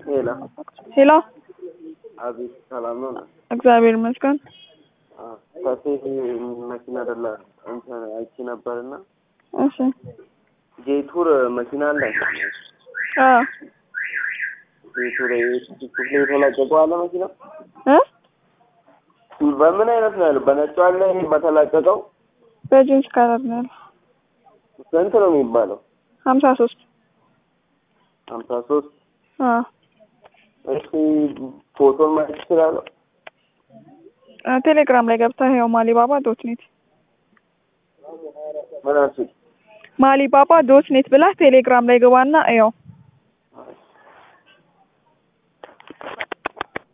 ሄላ ሄሎ፣ አቤት፣ ሰላም ነው? እግዚአብሔር ይመስገን። ከሴት መኪና ደላ እንትን አይቼ ነበርና እሺ፣ ጄቱር መኪና አለ። አዎ፣ ጄቱር ክፍል የተላቀቀው አለ መኪና እ በምን አይነት ነው ያለው? በነጩ አለ ይሄ በተላቀቀው በጂንስ ከለር ነው ያለው። ስንት ነው የሚባለው? ሀምሳ ሶስት ሀምሳ ሶስት አዎ፣ እሺ ፎቶን ማየት ይችላለሁ? ቴሌግራም ላይ ገብተህ ይኸው ማሊባባ ዶት ኔት ምን አልሽኝ? ማሊባባ ዶት ኔት ብለህ ቴሌግራም ላይ ግባና እየው